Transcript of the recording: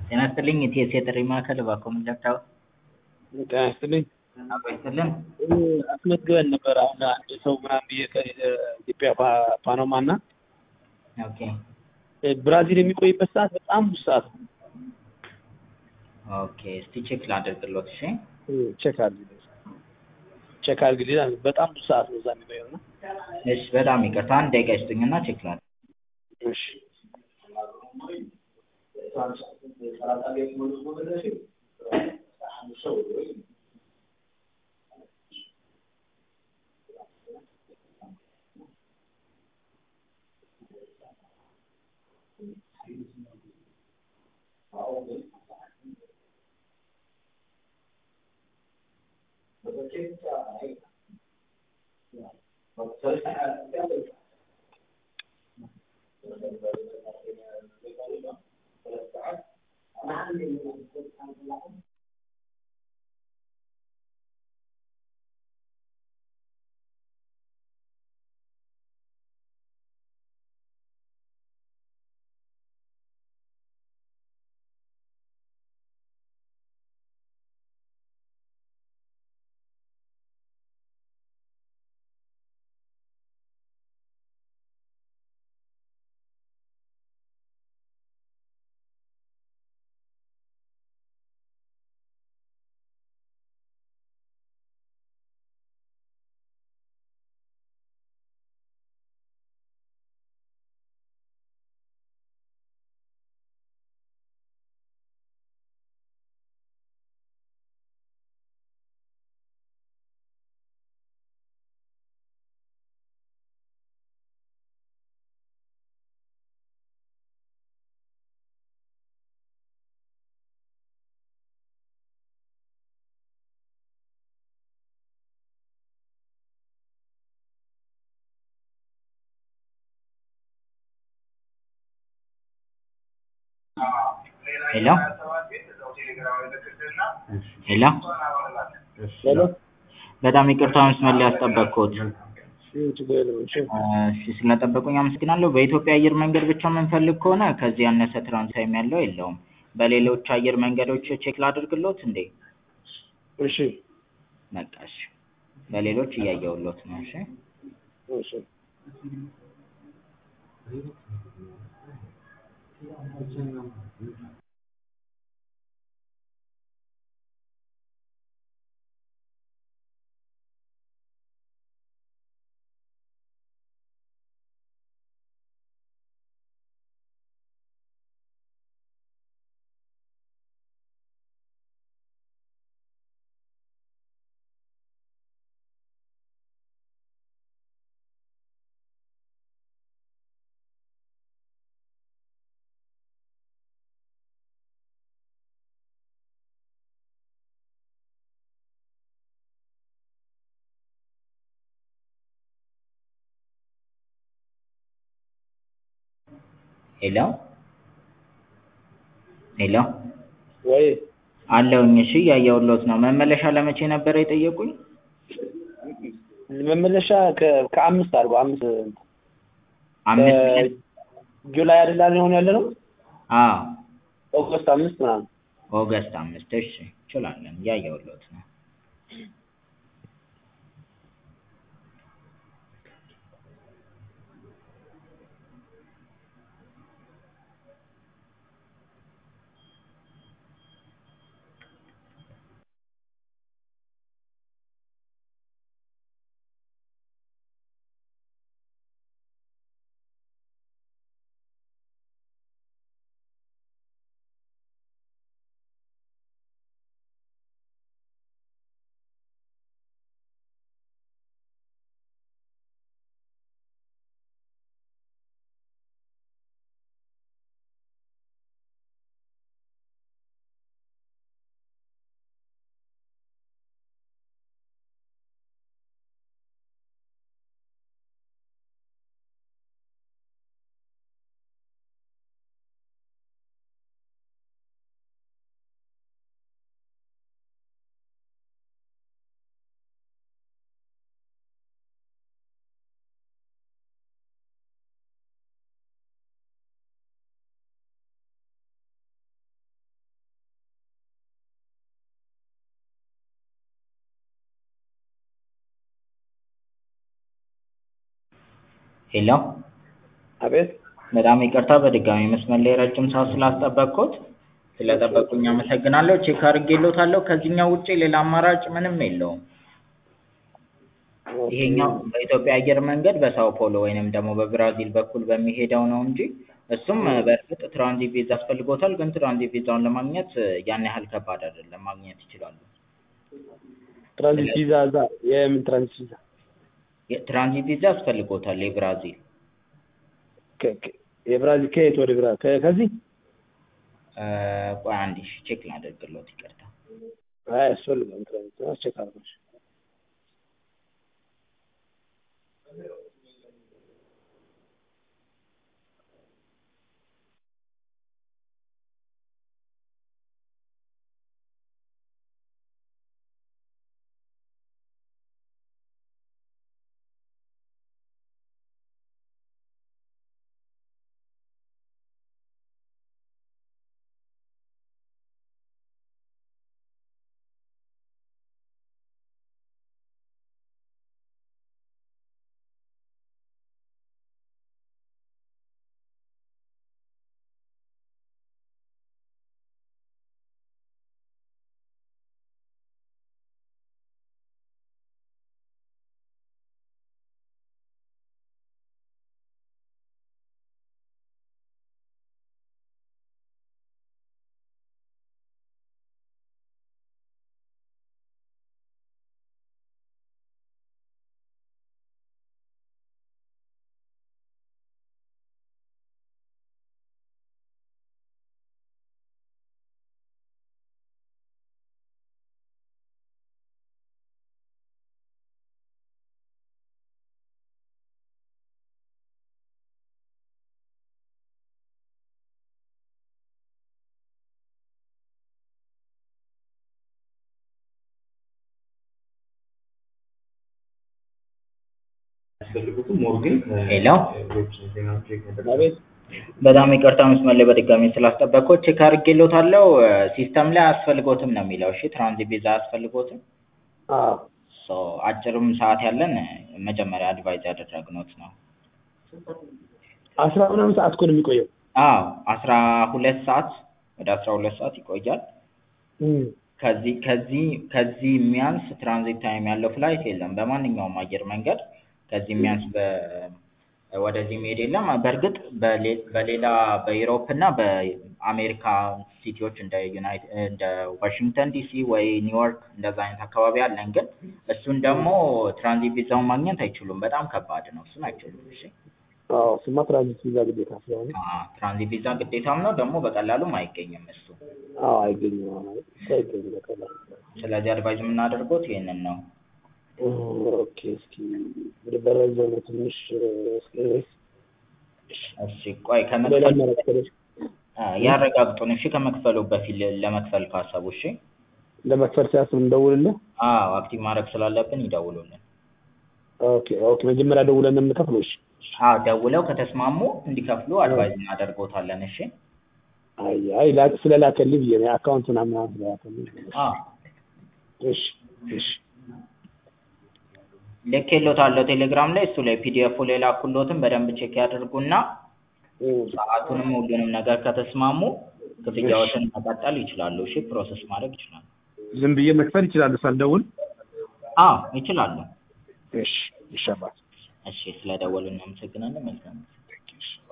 ጤና ይስጥልኝ የኢቲኤስ የጥሪ ማዕከል እባክዎ ምን ልርዳዎ? ጤና ይስጥልኝ። አብሮ ይስጥልን። አስመዝግበን ነበር አሁን አንድ ሰው ምናምን ብዬ ከኢትዮጵያ ፓናማ እና ኦኬ ብራዚል የሚቆይበት ሰዓት በጣም ብዙ ሰዓት ነው። ኦኬ እስቲ ቼክ ላድርግሎት እሺ። ቼክ አድርግልኝ ቼክ አድርግልኝ በጣም ብዙ ሰዓት ነው እዛ የሚቆየው እና እሺ በጣም ይቅርታ አንድ ደቂቃ ይስጡኝና ቼክ ላድርግ። እሺ ሄሎ ሄሎ ሄሎ በጣም ይቅርታ መስመር ላይ ያስጠበቅኩት። ችግር የለውም እሺ እሺ ስለጠበቁኝ አመሰግናለሁ። በኢትዮጵያ አየር መንገድ ብቻ የምንፈልግ ከሆነ ከዚህ ያነሰ ትራንስ ታይም ያለው የለውም። በሌሎች አየር መንገዶች ቼክ ላድርግሎት እንዴ? እሺ በቃ እሺ። በሌሎች እያየሁሎት ነው። እሺ እሺ ሄሎ ሄሎ ወይ አለሁኝ። እሺ እያየሁሎት ነው። መመለሻ ለመቼ ነበረ የጠየቁኝ? መመለሻ ከ- ከአምስት አድርገው አምስት አምስት ቀን? ጁላይ አይደል አሁን ያለ ነው አዎ ኦገስት አምስት ምናምን ኦገስት አምስት እሺ እንችላለን። እያየሁሎት ነው። ሄሎ አቤት በጣም ይቅርታ በድጋሚ መስመር ላይ ረጅም ሰዓት ስላስጠበቅኩት ስለጠበቁኝ አመሰግናለሁ። ቼክ አድርጌልዎታለሁ። ከዚህኛው ውጪ ሌላ አማራጭ ምንም የለውም። ይሄኛው በኢትዮጵያ አየር መንገድ በሳኦ ፖሎ ወይንም ደግሞ በብራዚል በኩል በሚሄደው ነው እንጂ እሱም በእርግጥ ትራንዚት ቪዛ ያስፈልጎታል። ግን ትራንዚት ቪዛውን ለማግኘት ያን ያህል ከባድ አይደለም፣ ማግኘት ይችላሉ። ትራንዚት ቪዛ እዛ የምን ትራንዚት ቪዛ? ትራንዚት ቪዛ ያስፈልጎታል የብራዚል ከ- ከ- የብራዚል ከየት ወደ ብራ ከ- ከዚህ እ፣ ቆይ አንዴ እሺ፣ ቼክ ላደርግልዎት፣ ይቅርታ። አይ አያስፈልግም። ትራንዚት አስቸክ አድርጎሽ ሄሎ አቤት በጣም ይቅርታ መስመር ላይ በድጋሚ ስላስጠበቅኩት ቼክ አድርጌልዎታለሁ። ሲስተም ላይ አያስፈልጎትም ነው የሚለው። እሺ ትራንዚት ቪዛ አያስፈልጎትም። አዎ ሶ አጭርም ሰዓት ያለን መጀመሪያ አድቫይዝ ያደረግኖት ነው። አስራ ምናምን ሰዓት እኮ ነው የሚቆየው። አዎ አስራ ሁለት ሰዓት ወደ አስራ ሁለት ሰዓት ይቆያል። እም። ከዚህ ከዚህ ከዚህ የሚያንስ ትራንዚት ታይም ያለው ፍላይት የለም በማንኛውም አየር መንገድ ከዚህ የሚያንስ በ ወደዚህ መሄድ የለም። በእርግጥ በሌ- በሌላ በዩሮፕ እና በአሜሪካ ሲቲዎች እንደ ዩናይት እንደ ዋሽንግተን ዲሲ ወይ ኒውዮርክ እንደዛ አይነት አካባቢ አለን። ግን እሱን ደግሞ ትራንዚት ቪዛውን ማግኘት አይችሉም። በጣም ከባድ ነው። እሱን አይችሉም። እሺ አዎ እሱማ ትራንዚት ቪዛ ግዴታ ስለሆነ አዎ፣ ትራንዚት ቪዛ ግዴታም ነው ደግሞ በቀላሉም አይገኝም እሱ። አዎ አይገኝም አዎ ማለት እሱ አይገኝም በቀላሉ። ስለዚህ አድቫይዝ የምናደርገው ይሄንን ነው። እም፣ ኦኬ እስኪ ወደ በረዘው ነው ትንሽ እስኪ እሺ ቆይ ሌላ ከመክፈል አማራጭ ከሌለ አ፣ ያረጋግጡን። እሺ ከመክፈሉ በፊት ለ- ለመክፈል ካሰቡ እሺ። ለመክፈል ሲያስብ እንደውልልህ። አዎ አክቲቭ ማድረግ ስላለብን ይደውሉልን። ኦኬ ኦኬ መጀመሪያ ደውለን ነው የምንከፍለው። እሺ አዎ ደውለው ከተስማሙ እንዲከፍሉ አድቫይዝ እናደርጎታለን። እሺ አይ አይ ላ- ስለላከልኝ ብዬ ነው አካውንት ምናምን ምናምን ስለላከልኝ። አዎ እሺ እሺ ልኬልዎታለሁ ቴሌግራም ላይ እሱ ላይ ፒዲኤፉ ላይ ላኩልዎትን በደንብ ቼክ ያድርጉና እም፣ ሰዓቱንም ሁሉንም ነገር ከተስማሙ ክፍያዎትን መቀጠል ይችላሉ። እሺ ፕሮሰስ ማድረግ ይችላሉ። ዝም ብዬ መክፈል ይችላሉ ሳልደውል? አዎ ይችላሉ። እሺ እሺ አባት እሺ ስለደወሉ እናመሰግናለን። መልካም